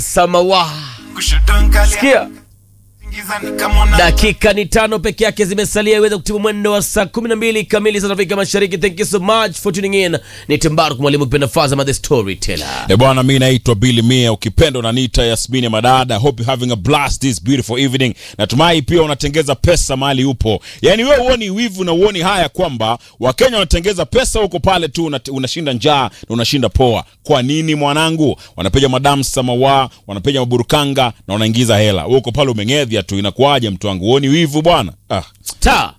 Samawa. Sikia. Dakika ni tano peke yake zimesalia iweze kutibu mwendo wa saa 12 kamili za Afrika Mashariki. Thank you so much for tuning in. Ni Timbaru mwalimu kipenda Fazama the storyteller. E bwana, mi naitwa Billy Mia, ukipenda unaniita Yasmini Madada. Hope you having a blast this beautiful evening. Natumai pia unatengeza pesa mahali upo, yaani wewe uoni wivu na uoni haya kwamba Wakenya wanatengeza pesa huko pale tu, una- unashinda njaa na unashinda poa. Kwa nini mwanangu? Wanapiga madamu samawa, wanapiga maburukanga na wanaingiza hela, wewe uko pale umeng'edhia tu. Inakuwaje mtu wangu, uoni wivu bwana? Ah. Star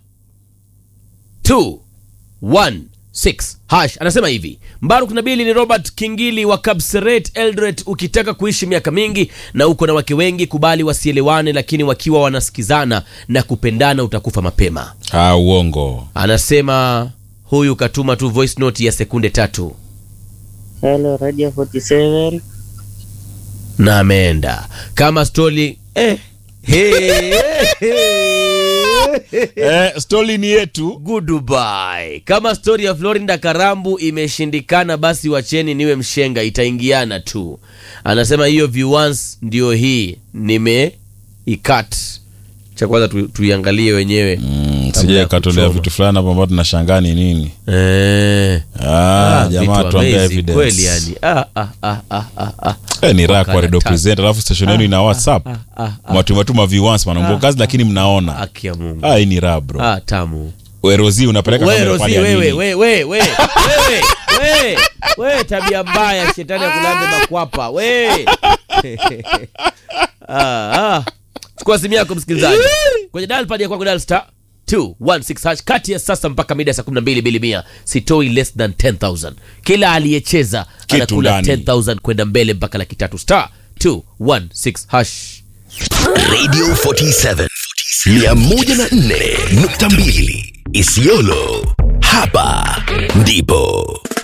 216 hash anasema hivi Mbaruk Nabili ni Robert Kingili wa Kapseret Eldoret. Ukitaka kuishi miaka mingi na uko na wake wengi, kubali wasielewane, lakini wakiwa wanasikizana na kupendana utakufa mapema. Ah, uongo. Anasema huyu katuma tu voice note ya sekunde tatu Hello Radio 47. na ameenda kama stori eh. Hey, Eh, stori ni yetu. Goodbye. Kama stori ya Florinda Karambu imeshindikana, basi wacheni niwe mshenga, itaingiana tu. Anasema hiyo viewers ndio hii nimeikat. Cha kwanza tu, tuiangalie wenyewe Mm, Kabla sija ya katolea kuchoma. vitu fulani hapo ambao tunashangaa ni nini. eh. Ah, Ah, jamaa vitu tuambie amazing evidence. kweli yani. Ah, ah, ah, ah, ah, ah. Eh, ni raha kwa Wakala radio tatu. present alafu station yenu ina whatsapp ah, ah. mwatumatuma viewers manambo kazi lakini mnaona Haki ya Mungu. ah hii ni raha bro Ah, tamu. wewe Rozi unapeleka Wewe kamera Rosi, pale ya wewe nini? wewe wewe wewe wewe wewe wewe, tabia mbaya, shetani akulambe makwapa wewe. ah, ah. Chukua simu yako msikilizaji, kwenye dial pad ya kwako dial star 216 hash kati ya sasa mpaka mida ya saa 12 bili mia, sitoi less than 10000 kila aliyecheza Kitu anakula ndani. 10000 kwenda mbele mpaka laki tatu star 216 hash Radio 47 104.2 Isiolo. Hapa ndipo